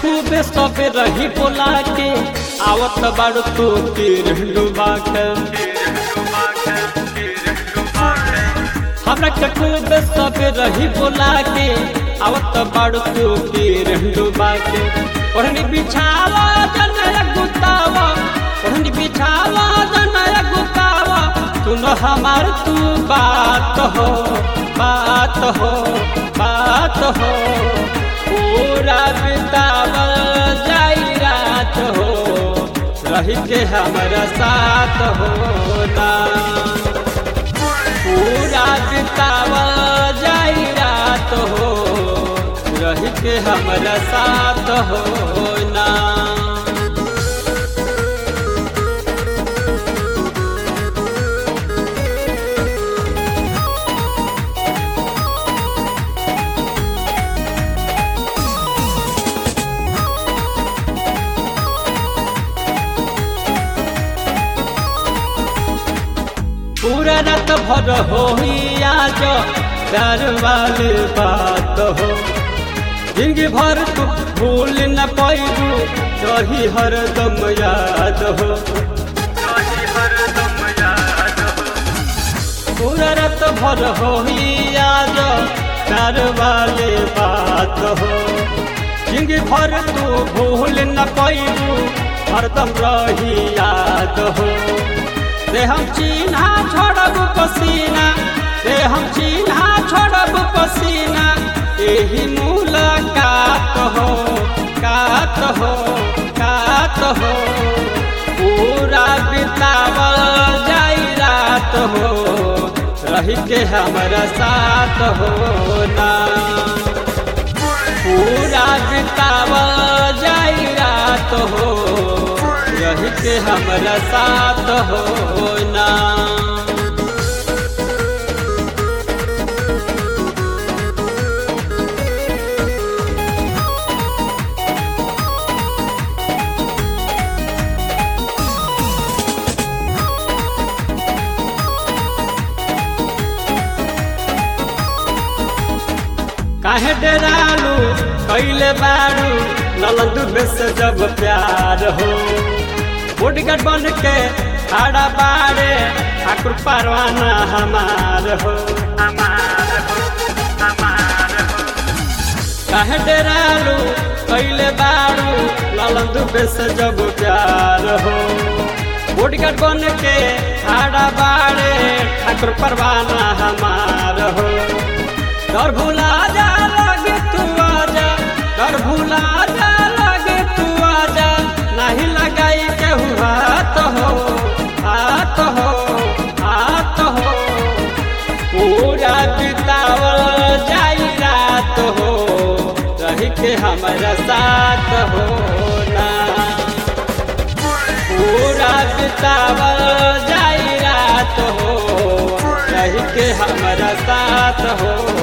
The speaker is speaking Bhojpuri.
खूबे सबे रही बोला के आवत बाड़ू तू तीर डुबा के हमरा के खूबे सबे रही बोला के आवत बाड़ू तू तीर डुबा के ओढ़नी बिछावा जनया गुतावा ओढ़नी बिछावा जनया गुतावा सुन हमार तू बात हो बात हो बात हो पूरा बितावल जाई रात हो रही के हमारा साथ हो ना पूरा बितावल जाई रात हो रही के हमारा साथ हो ना पूरा रात भर हो आज प्यार वाली बात हो जिंदगी भर तू भूल न पैबू रही हरदम याद हो पूरा रात भर हो आज प्यार वाली बात हो जिंदगी भर तू भूल न पैबू हरदम रही याद हो से हम चिन्हा छोड़ब पसीना से हम चिन्हा छोड़ब पसीना यही मुलाकात हो कात हो कात हो पूरा बितावल जाई रात हो रही के हमारा साथ हो ना पूरा बितावल जाई रात हो रही के हमारा साथ हो ना काहे डरालू कैले बारू नलंदू में से जब प्यार हो बुढ़गट बन के खड़ा बारे ठाकुर परवाना हमार हो काहे डरालू कैले बारू नलंदू में से जब प्यार हो बुढ़गट बन के खड़ा बारे ठाकुर परवाना हमार हो डर भुला जा लगे तू आजा डर भुला जा लगे तू आजा नहीं लगाई केहू हाथ हो हाथ हो हाथ हो पूरा बितावल जाई रात हो रही के हमारा साथ हो ना पूरा बितावल जाई रात हो रही के हमारा साथ हो